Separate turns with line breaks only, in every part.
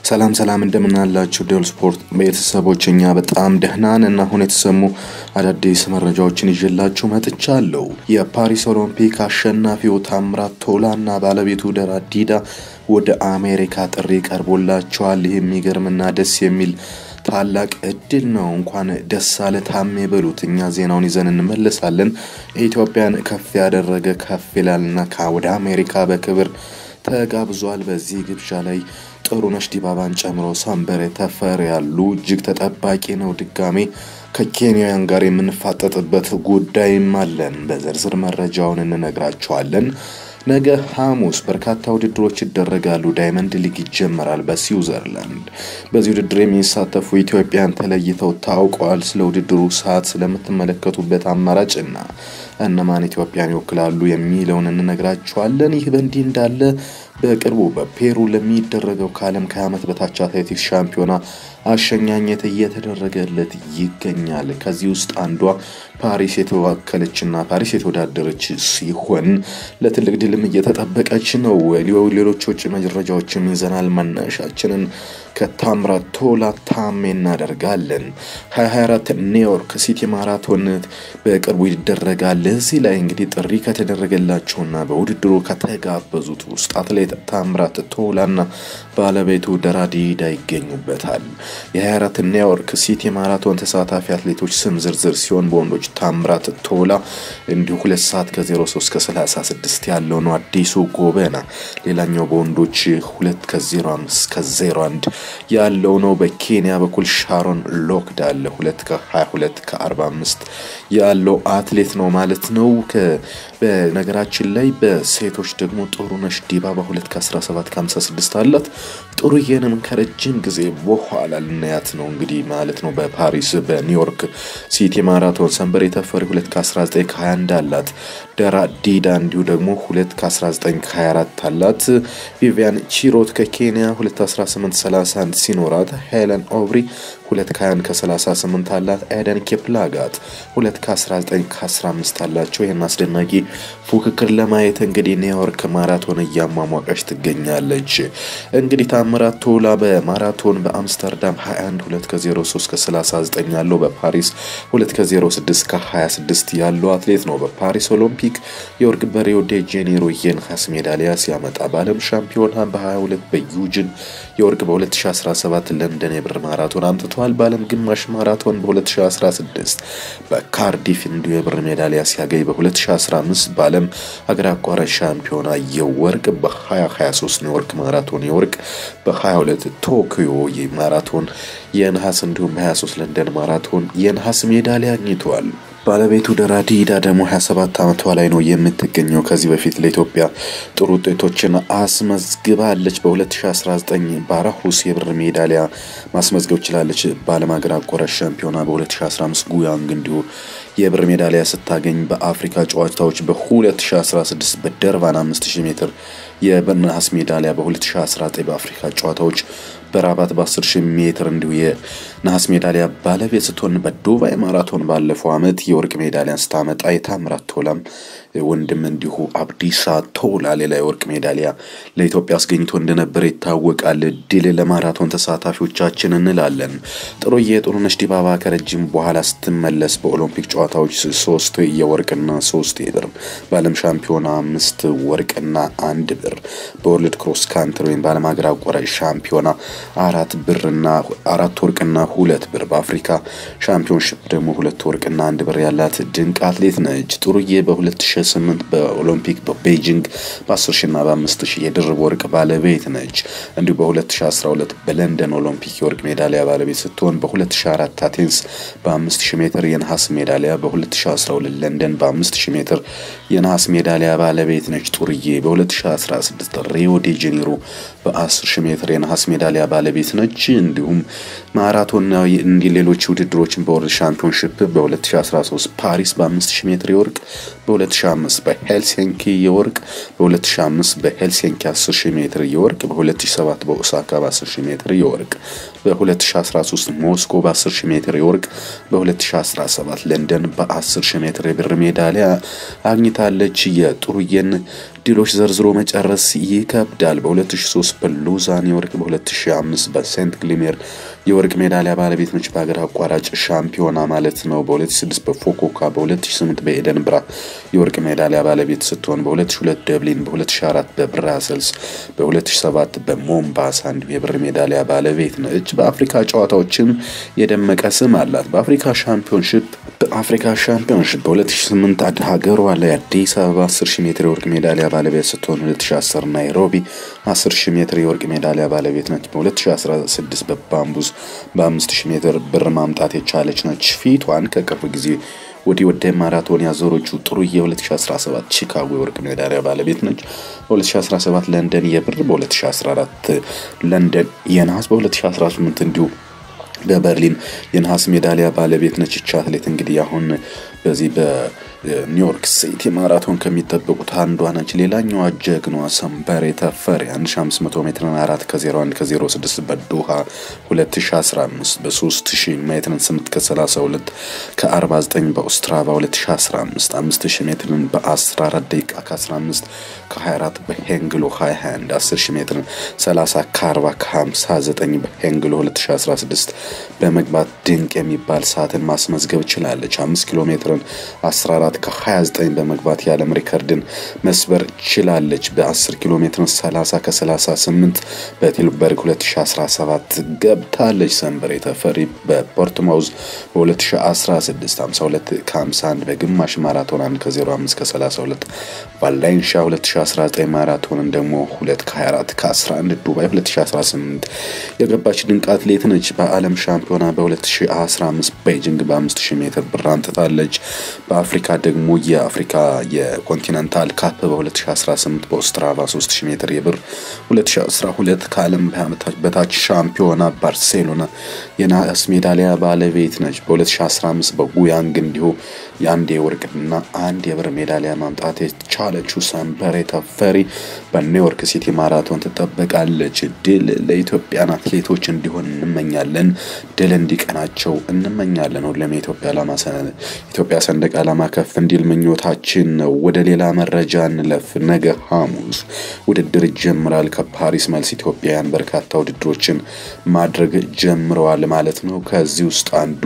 ሰላም ሰላም እንደምናላችሁ ዴል ስፖርት ቤተሰቦች፣ እኛ በጣም ደህናን እና አሁን የተሰሙ አዳዲስ መረጃዎችን ይዤላችሁ መጥቻለሁ። የፓሪስ ኦሎምፒክ አሸናፊው ታምራት ቶላ እና ባለቤቱ ደራ ዲዳ ወደ አሜሪካ ጥሪ ቀርቦላቸዋል። ይህ የሚገርምና ደስ የሚል ታላቅ እድል ነው። እንኳን ደስ አለ ታሜ በሉት። እኛ ዜናውን ይዘን እንመለሳለን። ኢትዮጵያን ከፍ ያደረገ ከፍ ይላልና ወደ አሜሪካ በክብር ተጋብዟል። በዚህ ግብዣ ላይ ጥሩነሽ ዲባባን ጨምሮ ሰንበሬ ተፈር ያሉ እጅግ ተጠባቂ ነው። ድጋሜ ከኬንያውያን ጋር የምንፋጠጥበት ጉዳይም አለን። በዝርዝር መረጃውን እንነግራቸዋለን። ነገ ሐሙስ በርካታ ውድድሮች ይደረጋሉ። ዳይመንድ ሊግ ይጀመራል በስዊዘርላንድ። በዚህ ውድድር የሚሳተፉ ኢትዮጵያን ተለይተው ታውቀዋል። ስለ ውድድሩ ሰዓት ስለምትመለከቱበት አማራጭና እነማን ኢትዮጵያን ይወክላሉ የሚለውን እንነግራችኋለን። ይህ በእንዲህ እንዳለ በቅርቡ በፔሩ ለሚደረገው ከዓለም ከ20 ዓመት በታች አትሌቲክስ ሻምፒዮና አሸኛኘት እየተደረገለት ይገኛል። ከዚህ ውስጥ አንዷ ፓሪስ የተወከለችና ፓሪስ የተወዳደረች ሲሆን ለትልቅ ድልም እየተጠበቀች ነው። ሌሎች ውጭ መረጃዎችም ይዘናል። መነሻችንን ከታምራት ቶላ ታሜ እናደርጋለን። 2024 ኒውዮርክ ሲቲ ማራቶን በቅርቡ ይደረጋል። እዚህ ላይ እንግዲህ ጥሪ ከተደረገላቸውና በውድድሩ ከተጋበዙት ውስጥ አትሌት ታምራት ቶላና ባለቤቱ ደራዲዳ ይገኙበታል። የ24 ኒውዮርክ ሲቲ ማራቶን ተሳታፊ አትሌቶች ስም ዝርዝር ሲሆን በወንዶች ታምራት ቶላ እንዲሁ 2 ሰዓት ከ03 ከ36 ያለው ነው አዲሱ ጎበና። ሌላኛው በወንዶች 2 ከ05 ከ01 ያለው ነው። በኬንያ በኩል ሻሮን ሎክዳል 2 ከ22 ከ45 ያለው አትሌት ነው ማለት ነው። በነገራችን ላይ በሴቶች ደግሞ ጥሩነሽ ዲባባ 2 ከ17 ከ56 አላት። ጥሩዬንም ከረጅም ጊዜ በኋላ ልናያት ነው እንግዲህ ማለት ነው። በፓሪስ በኒውዮርክ ሲቲ ማራቶን ሰንበሬ ተፈሪ 2 ከ19 ከ21 አላት። ደራ ዲዳ እንዲሁ ደግሞ 2 ከ19 ከ24 አላት። ቪቪያን ቺሮት ከኬንያ 2 18 31 ሲኖራት ሄለን ኦብሪ 2 ከ21 ከ38 አላት። ኤደን ኬፕላጋት 2 ከ19 ከ15 አላቸው። ይህን አስደናቂ ፉክክር ለማየት እንግዲህ ኒውዮርክ ማራቶን እያሟሟቀች ትገኛለች። እንግዲህ ታምራት ቶላ በማራቶን በአምስተርዳም 21 2 ከ03 ከ39 ያለው በፓሪስ 2 ከ06 ከ26 ያለው አትሌት ነው። በፓሪስ ኦሎምፒክ የወርቅ በሪዮ ዴ ጄኔሮ የነሐስ ሜዳሊያ ሲያመጣ በዓለም ሻምፒዮና በ22 በዩጅን የወርቅ በ2017 ለንደን የብር ማራቶን አምጥተዋል። በዓለም ግማሽ ማራቶን በ2016 በካርዲፍ እንዲሁ የብር ሜዳሊያ ሲያገኝ በ2015 በዓለም ሀገር አቋራጭ ሻምፒዮና የወርቅ በ2023 ኒውዮርክ ማራቶን የወርቅ በ22 ቶኪዮ ማራቶን የነሐስ እንዲሁም በ23 ለንደን ማራቶን የነሐስ ሜዳሊያ አግኝተዋል። ባለቤቱ ደራ ዲዳ ደግሞ 27 ዓመቷ ላይ ነው የምትገኘው። ከዚህ በፊት ለኢትዮጵያ ጥሩ ውጤቶችን አስመዝግባለች። በ2019 ባራሁስ የብር ሜዳሊያ ማስመዝገብ ችላለች። በዓለም ሀገር አቋራጭ ሻምፒዮና በ2015 ጉያንግ እንዲሁ የብር ሜዳሊያ ስታገኝ በአፍሪካ ጨዋታዎች በ2016 በደርባን 5000 ሜትር የነሐስ ሜዳሊያ በ2019 በአፍሪካ ጨዋታዎች በራባት በ10 ሺህ ሜትር እንዲሁ የነሐስ ሜዳሊያ ባለቤት ስትሆን በዱባይ ማራቶን ባለፈው ዓመት የወርቅ ሜዳሊያን ስታመጣ የታምራት ቶላም ወንድም እንዲሁ አብዲሳ ቶላ ሌላ የወርቅ ሜዳሊያ ለኢትዮጵያ አስገኝቶ እንደነበረ ይታወቃል። ድል ለማራቶን ተሳታፊዎቻችን እንላለን። ጥሩዬ ጥሩነሽ ዲባባ ከረጅም በኋላ ስትመለስ በኦሎምፒክ ጨዋታዎች ሶስት የወርቅና ሶስት የብር በዓለም ሻምፒዮና አምስት ወርቅና አንድ ብር በወርልድ ክሮስ ካንትሪ ወይም በዓለም ሀገር አቋራጭ ሻምፒዮና አራት ብርና አራት ወርቅና ሁለት ብር በአፍሪካ ሻምፒዮንሽፕ ደግሞ ሁለት ወርቅና አንድ ብር ያላት ድንቅ አትሌት ነች። ጥሩዬ በ2008 በኦሎምፒክ በቤጂንግ በ10 ሺና በ5 ሺህ የድርብ ወርቅ ባለቤት ነች። እንዲሁ በ2012 በለንደን ኦሎምፒክ የወርቅ ሜዳሊያ ባለቤት ስትሆን በ2004 አቴንስ በ5000 ሜትር የነሐስ ሜዳሊያ በ2012 ለንደን በ5000 ሜትር የነሐስ ሜዳሊያ ባለቤት ነች። ጥሩዬ በ2016 ሪዮ ዴ ጄኔሮ በ10000 ሜትር የነሐስ ሜዳሊያ ባለቤት ነች። እንዲሁም ማራቶንና እንዲህ ሌሎች ውድድሮችን በወርልድ ሻምፒዮንሽፕ በ2013 ፓሪስ በ5000 ሜትር የወርቅ በ2005 በሄልሲንኪ የወርቅ በ2005 በሄልሲንኪ 10000 ሜትር የወርቅ በ2007 በኦሳካ በ10000 ሜትር የወርቅ በ2013 ሞስኮ በ10 ሺህ ሜትር የወርቅ በ2017 ለንደን በ10 ሺህ ሜትር የብር ሜዳሊያ አግኝታለች። የጥሩዬን ድሎች ዘርዝሮ መጨረስ ይከብዳል። በ2003 በሉዛን የወርቅ በ2005 በሴንት ግሊሜር የወርቅ ሜዳሊያ ባለቤት ነች። በሀገር አቋራጭ ሻምፒዮና ማለት ነው። በ2006 በፎኮካ በ2008 በኤደንብራ የወርቅ ሜዳሊያ ባለቤት ስትሆን በ2002 ደብሊን፣ በ2004 በብራሰልስ፣ በ2007 በሞምባሳ እንዲሁ የብር ሜዳሊያ ባለቤት ነች። በአፍሪካ ጨዋታዎችም የደመቀ ስም አላት። በአፍሪካ ሻምፒዮንሽፕ በአፍሪካ ሻምፒዮንሽፕ በ2008 ሀገሯ ላይ አዲስ አበባ 10 ሺህ ሜትር የወርቅ ሜዳሊያ ባለቤት ስትሆን 2010 ናይሮቢ 10 ሺህ ሜትር የወርቅ ሜዳሊያ ባለቤት ነች። በ2016 በባምቡዝ በ5000 ሜትር ብር ማምጣት የቻለች ነች። ፊቷን ከቅርብ ጊዜ ወዲህ ወደ ማራቶን ያዞረችው ጥሩዬ የ2017 ቺካጎ የወርቅ ሜዳሊያ ባለቤት ነች። በ2017 ለንደን የብር፣ በ2014 ለንደን የነሐስ፣ በ2018 እንዲሁ በበርሊን የነሐስ ሜዳሊያ ባለቤት ነች። ይቺ አትሌት እንግዲህ አሁን በዚህ በኒውዮርክ ሲቲ ማራቶን ከሚጠበቁት አንዷ ነች። ሌላኛዋ ጀግኗ ሰንበሬ ተፈሪ 1500 ሜትርን 4 ከ01 ከ06 በዶሃ 2015 በ3000 ሜትርን 8 ከ32 ከ49 በኦስትራቫ 2015 5000 ሜትርን በ14 ደቂቃ ከ15 ከ24 በሄንግሎ 21 10000 ሜትርን 30 ከ40 ከ59 በሄንግሎ 2016 በመግባት ድንቅ የሚባል ሰዓትን ማስመዝገብ ችላለች። 5 ኪሎ ሜትርን 14 ከ29 በመግባት የዓለም ሪከርድን መስበር ችላለች። በ10 ኪሎ ሜትርን 30 ከ38 በቲልበርግ 2017 ገብታለች። ሰንበሬ ተፈሪ በፖርትማውዝ በ2016 52 ከ51 በግማሽ ማራቶን 1 ከ05 ከ32 ቫሌንሻ 2019 ማራቶንን ደግሞ 2 ከ24 ከ11 ዱባይ 2018 የገባች ድንቅ አትሌት ነች። በዓለም ሻምፒዮና በ2015 ቤጂንግ በ5000 ሜትር ብር አንጥታለች። በአፍሪካ ደግሞ የአፍሪካ የኮንቲነንታል ካፕ በ2018 በኦስትራቫ 3000 ሜትር የብር 2012 ከዓለም በታች ሻምፒዮና ባርሴሎና የነሐስ ሜዳሊያ ባለቤት ነች። በ2015 በጉያንግ እንዲሁ የአንድ የወርቅና አንድ የብር ሜዳሊያ ማምጣት የቻለችው ሰንበሬ ተፈሪ በኒውዮርክ ሲቲ ማራቶን ትጠበቃለች። ድል ለኢትዮጵያን አትሌቶች እንዲሆን እንመኛለን። ድል እንዲቀናቸው እንመኛለን። ሁሌም የኢትዮጵያ ዓላማ ኢትዮጵያ ሰንደቅ ዓላማ ከፍ እንዲል ምኞታችን ነው። ወደ ሌላ መረጃ እንለፍ። ነገ ሐሙስ ውድድር ይጀምራል። ከፓሪስ መልስ ኢትዮጵያውያን በርካታ ውድድሮችን ማድረግ ጀምረዋል ማለት ነው። ከዚህ ውስጥ አንዱ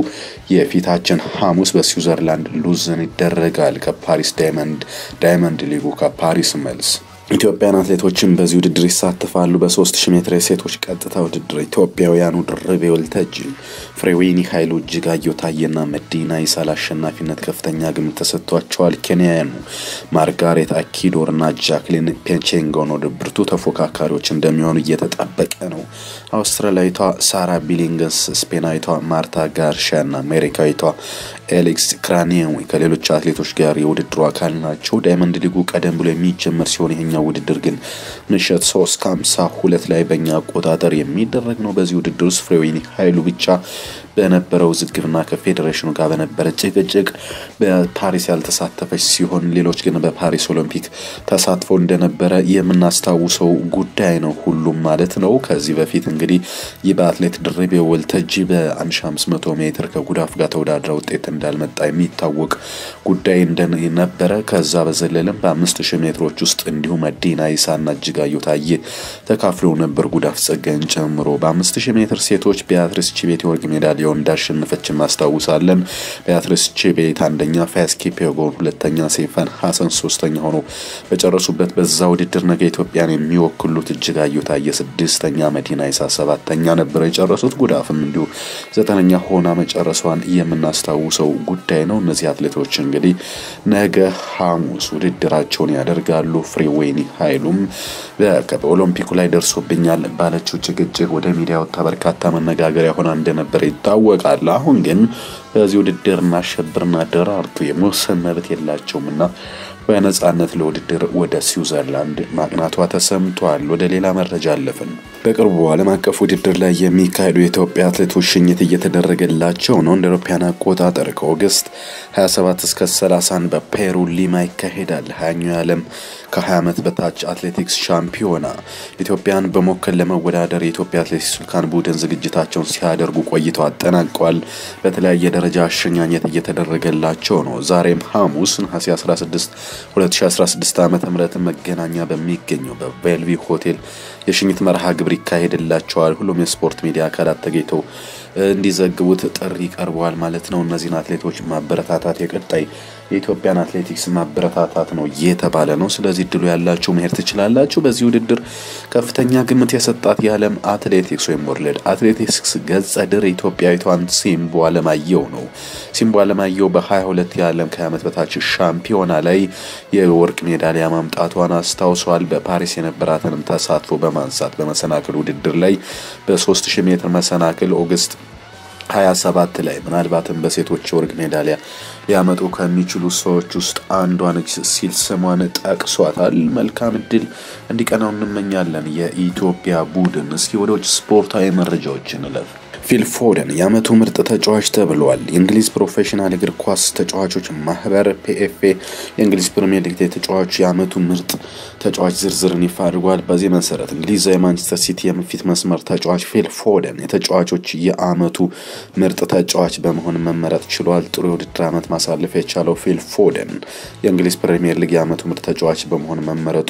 የፊታችን ሐሙስ በስዊዘርላንድ ሉዝን ይደረጋል። ከፓሪስ ዳይመንድ ዳይመንድ ሊጉ ከፓሪስ መልስ ኢትዮጵያን አትሌቶችን በዚህ ውድድር ይሳተፋሉ። በ3000 ሜትር የሴቶች ቀጥታ ውድድር ኢትዮጵያውያኑ ድርቤ ወልተጂ፣ ፍሬዌኒ ኃይሉ፣ እጅጋየሁ ታዬና መዲና ይሳል አሸናፊነት ከፍተኛ ግምት ተሰጥቷቸዋል። ኬንያውያኑ ማርጋሬት አኪዶርና ጃክሊን ፔቼንጎን ወደ ብርቱ ተፎካካሪዎች እንደሚሆኑ እየተጠበቀ ነው። አውስትራሊያዊቷ ሳራ ቢሊንገስ፣ ስፔናዊቷ ማርታ ጋርሻና አሜሪካዊቷ ኤሌክስ ክራኒየዊ ከሌሎች አትሌቶች ጋር የውድድሩ አካል ናቸው። ዳይመንድ ሊጉ ቀደም ብሎ የሚጀመር ሲሆን ይሄኛው ውድድር ግን ምሽት ሶስት ከሀምሳ ሁለት ላይ በእኛ አቆጣጠር የሚደረግ ነው። በዚህ ውድድር ውስጥ ፍሬዌኒ ኃይሉ ብቻ በነበረው ውዝግብና ከፌዴሬሽኑ ጋር በነበረ ጭቅጭቅ በፓሪስ ያልተሳተፈች ሲሆን ሌሎች ግን በፓሪስ ኦሎምፒክ ተሳትፎ እንደነበረ የምናስታውሰው ጉዳይ ነው። ሁሉም ማለት ነው። ከዚህ በፊት እንግዲህ ይህ በአትሌት ድርቤ ወልተጂ በ1500 ሜትር ከጉዳፍ ጋር ተወዳድራ ውጤት እንዳልመጣ የሚታወቅ ጉዳይ እንደነበረ ከዛ በዘለለም በ5000 ሜትሮች ውስጥ እንዲሁም መዲና ይሳና እጅጋየሁ ታዬ ተካፍለው ነበር ጉዳፍ ጸጋይን ጨምሮ። በ5000 ሜትር ሴቶች ቢያትሪስ ቺቤት የወርቅ ሜዳሊያውን እንዳሸነፈች እናስታውሳለን። ቢያትሪስ ቺቤት አንደኛ፣ ፋያስ ኪፒዮጎን ሁለተኛ፣ ሴፈን ሀሰን ሶስተኛ ሆኖ በጨረሱበት በዛ ውድድር ነገ ኢትዮጵያን የሚወክሉት እጅጋየሁ ታዬ ስድስተኛ፣ መዲና ይሳ ሰባተኛ ነበረ የጨረሱት። ጉዳፍም እንዲሁ ዘጠነኛ ሆና መጨረሷን የምናስታውሰው ጉዳይ ነው። እነዚህ አትሌቶች እንግዲህ ነገ ሐሙስ ውድድራቸውን ያደርጋሉ። ፍሬዌኒ ኃይሉም በኦሎምፒኩ ላይ ደርሶብኛል ባለችው ጭቅጭቅ ወደ ሚዲያ ወጥታ በርካታ መነጋገሪያ ሆና እንደነበረ ይታወቃል። አሁን ግን በዚህ ውድድር እናሸብርና ደራርቱ የመወሰን መብት የላቸውም እና በነጻነት ለውድድር ወደ ስዊዘርላንድ ማቅናቷ ተሰምቷል። ወደ ሌላ መረጃ አለፍን። በቅርቡ ዓለም አቀፍ ውድድር ላይ የሚካሄዱ የኢትዮጵያ አትሌቶች ሽኝት እየተደረገላቸው ነው። እንደ አውሮፓውያን አቆጣጠር ከኦገስት 27 እስከ 30 በፔሩ ሊማ ይካሄዳል። ሀያኛው የዓለም ከ20 ዓመት በታች አትሌቲክስ ሻምፒዮና ኢትዮጵያን በመወከል ለመወዳደር የኢትዮጵያ አትሌቲክስ ልዑካን ቡድን ዝግጅታቸውን ሲያደርጉ ቆይተው አጠናቀዋል። በተለያየ ደረጃ አሸኛኘት እየተደረገላቸው ነው። ዛሬም ሐሙስ ነሐሴ 16 2016 ዓ ም መገናኛ በሚገኘው በቬልቪ ሆቴል የሽኝት መርሃ ግብር ይካሄድላቸዋል። ሁሉም የስፖርት ሚዲያ አካላት ተገኝተው እንዲዘግቡት ጥሪ ቀርበዋል ማለት ነው። እነዚህን አትሌቶች ማበረታታት የቀጣይ የኢትዮጵያን አትሌቲክስ ማበረታታት ነው እየተባለ ነው። ስለዚህ እድሉ ያላችሁ መሄድ ትችላላችሁ። በዚህ ውድድር ከፍተኛ ግምት የሰጣት የዓለም አትሌቲክስ ወይም ወርልድ አትሌቲክስ ገጸ ድር ኢትዮጵያዊቷን ሲምቦ አለማየሁ ነው። ሲምቦ አለማየሁ በ22 የዓለም ከ20 ዓመት በታች ሻምፒዮና ላይ የወርቅ ሜዳሊያ ማምጣቷን አስታውሷል። በፓሪስ የነበራትንም ተሳትፎ በማንሳት በመሰናክል ውድድር ላይ በ3000 ሜትር መሰናክል ኦገስት 27 ላይ ምናልባትም በሴቶች ወርቅ ሜዳሊያ ሊያመጡ ከሚችሉ ሰዎች ውስጥ አንዷ ነች ሲል ስሟን ጠቅሷታል። መልካም እድል እንዲቀናው እንመኛለን የኢትዮጵያ ቡድን። እስኪ ወደ ውጭ ስፖርታዊ መረጃዎች እንለፍ። ፊል ፎደን የዓመቱ ምርጥ ተጫዋች ተብሏል። የእንግሊዝ ፕሮፌሽናል እግር ኳስ ተጫዋቾች ማህበር ፒኤፍኤ የእንግሊዝ ፕሪምየር ሊግ ተጫዋች የዓመቱ ምርጥ ተጫዋች ዝርዝርን ይፋ አድርጓል። በዚህ መሰረት እንግሊዛዊ የማንቸስተር ሲቲ የፊት መስመር ተጫዋች ፊል ፎደን የተጫዋቾች የዓመቱ ምርጥ ተጫዋች በመሆን መመረጥ ችሏል። ጥሩ የውድድር ዓመት ማሳለፍ የቻለው ፊል ፎደን የእንግሊዝ ፕሪምየር ሊግ የዓመቱ ምርጥ ተጫዋች በመሆን መመረጡ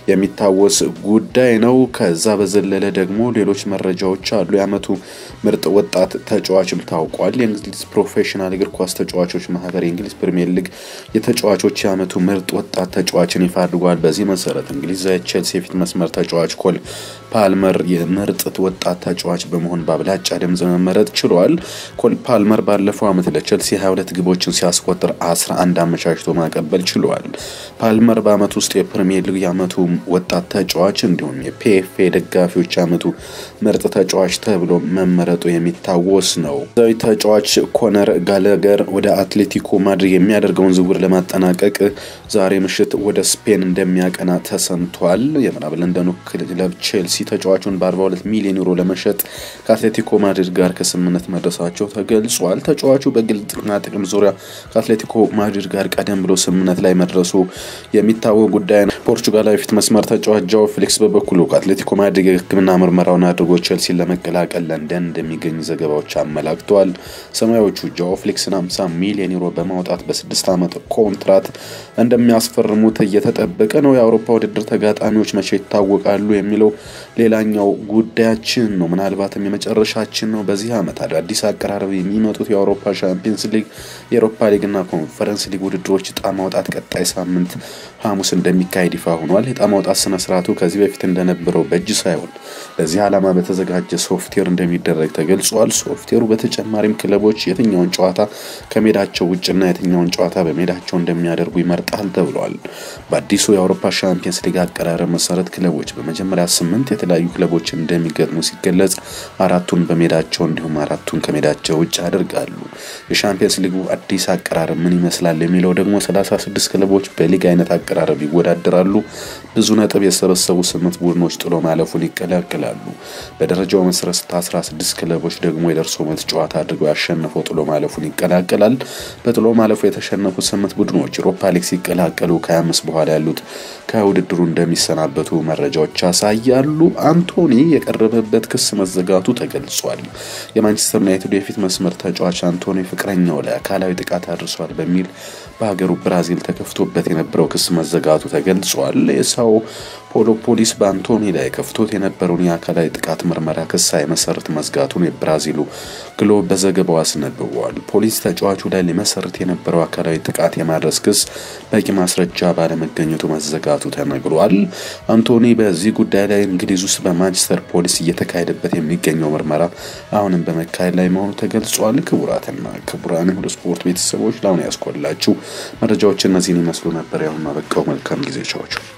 የሚታወስ ጉዳይ ነው። ከዛ በዘለለ ደግሞ ሌሎች መረጃዎች አሉ። የዓመቱ ምርጥ ወጣት ተጫዋችም ታውቋል። የእንግሊዝ ፕሮፌሽናል እግር ኳስ ተጫዋቾች ማህበር የእንግሊዝ ፕሪምየር ሊግ የተጫዋቾች የዓመቱ ምርጥ ወጣት ተጫዋችን ይፋ አድርጓል። በዚህ መሰረት እንግሊዛዊ ቼልሲ የፊት መስመር ተጫዋች ኮል ፓልመር የምርጥ ወጣት ተጫዋች በመሆን በአብላጫ ድምፅ መመረጥ ችሏል። ኮል ፓልመር ባለፈው ዓመት ለቼልሲ 22 ግቦችን ሲያስቆጥር 11 አመቻችቶ ማቀበል ችሏል። ፓልመር በዓመት ውስጥ የፕሪምየር ሊግ የዓመቱ ወጣት ተጫዋች እንዲሁም የፒኤፍኤ ደጋፊዎች የዓመቱ ምርጥ ተጫዋች ተብሎ መመረጡ የሚታወስ ነው። ዛዊ ተጫዋች ኮነር ጋለገር ወደ አትሌቲኮ ማድሪድ የሚያደርገውን ዝውውር ለማጠናቀቅ ዛሬ ምሽት ወደ ስፔን እንደሚያቀና ተሰምቷል። የምዕራብ ለንደኑ ክለብ ቼልሲ ተጫዋቹን በ42 ሚሊዮን ዩሮ ለመሸጥ ከአትሌቲኮ ማድሪድ ጋር ከስምምነት መድረሳቸው ተገልጿል። ተጫዋቹ በግል ጥቅማ ጥቅም ዙሪያ ከአትሌቲኮ ማድሪድ ጋር ቀደም ብሎ ስምምነት ላይ መድረሱ የሚታወቅ ጉዳይ ነው። ፖርቹጋላዊ ፊት መስመር ተጫዋች ጃኦ ፌሊክስ በበኩሉ ከአትሌቲኮ ማድሪድ የሕክምና ምርመራውን አድርጎ ቼልሲን ለመቀላቀል ለንደን እንደሚገኝ ዘገባዎች አመላክተዋል። ሰማያዎቹ ጃኦ ፌሊክስን 50 ሚሊዮን ዩሮ በማውጣት በስድስት ዓመት ኮንትራት እንደሚያስፈርሙት እየተጠበቀ ነው። የአውሮፓ ውድድር ተጋጣሚዎች መቼ ይታወቃሉ የሚለው ሌላኛው ጉዳያችን ነው። ምናልባትም የመጨረሻችን ነው። በዚህ ዓመት አዳዲስ አቀራረብ የሚመጡት የአውሮፓ ሻምፒየንስ ሊግ፣ የአውሮፓ ሊግና ኮንፈረንስ ሊግ ውድድሮች ዕጣ ማውጣት ቀጣይ ሳምንት ሐሙስ እንደሚካሄድ ይፋ ሆኗል። የዕጣ ማውጣት ስነ ስርዓቱ ከዚህ በፊት እንደነበረው በእጅ ሳይሆን ለዚህ ዓላማ በተዘጋጀ ሶፍትዌር እንደሚደረግ ተገልጿል። ሶፍትዌሩ በተጨማሪም ክለቦች የትኛውን ጨዋታ ከሜዳቸው ውጭና የትኛውን ጨዋታ በሜዳቸው እንደሚያደርጉ ይመርጣል ተብሏል። በአዲሱ የአውሮፓ ሻምፒየንስ ሊግ አቀራረብ መሰረት ክለቦች በመጀመሪያ ስምንት የተለያዩ ክለቦች እንደሚገጥሙ ሲገለጽ አራቱን በሜዳቸው እንዲሁም አራቱን ከሜዳቸው ውጭ ያደርጋሉ። የሻምፒየንስ ሊጉ አዲስ አቀራረብ ምን ይመስላል የሚለው ደግሞ 36 ክለቦች በሊግ አይነት አቀራረብ ይወዳደራሉ። ብዙ ነጥብ የሰበሰቡ ስምንት ቡድኖች ጥሎ ማለፉን ይቀላቅላሉ። በደረጃው መሰረት 16 ክለቦች ደግሞ የደርሶ መልስ ጨዋታ አድርገው ያሸነፈው ጥሎ ማለፉን ይቀላቀላል። በጥሎ ማለፉ የተሸነፉ ስምንት ቡድኖች ዩሮፓ ሊግ ሲቀላቀሉ ከ25 በኋላ ያሉት ከውድድሩ እንደሚሰናበቱ መረጃዎች ያሳያሉ። አንቶኒ የቀረበበት ክስ መዘጋቱ ተገልጿል። የማንቸስተር ዩናይትድ የፊት መስመር ተጫዋች አንቶኒ ፍቅረኛው ላይ አካላዊ ጥቃት አድርሷል በሚል በሀገሩ ብራዚል ተከፍቶበት የነበረው ክስ መዘጋቱ ተገልጿል። የሳኦ ፖሎ ፖሊስ በአንቶኒ ላይ ከፍቶት የነበረውን የአካላዊ ጥቃት ምርመራ ክስ ሳይመሰርት መዝጋቱን የብራዚሉ ግሎብ በዘገባው አስነብበዋል። ፖሊስ ተጫዋቹ ላይ ሊመሰርት የነበረው አካላዊ ጥቃት የማድረስ ክስ በቂ ማስረጃ ባለመገኘቱ መዘጋቱ ተነግሯል። አንቶኒ በዚህ ጉዳይ ላይ እንግሊዝ ውስጥ በማንቸስተር ፖሊስ እየተካሄደበት የሚገኘው ምርመራ አሁንም በመካሄድ ላይ መሆኑ ተገልጿል። ክቡራትና ክቡራን ወደ ስፖርት ቤተሰቦች ለአሁን ያስኮላችሁ መረጃዎች እነዚህን ይመስሉ ነበር። ያሁን አበቃው። መልካም ጊዜ ቻዎቹ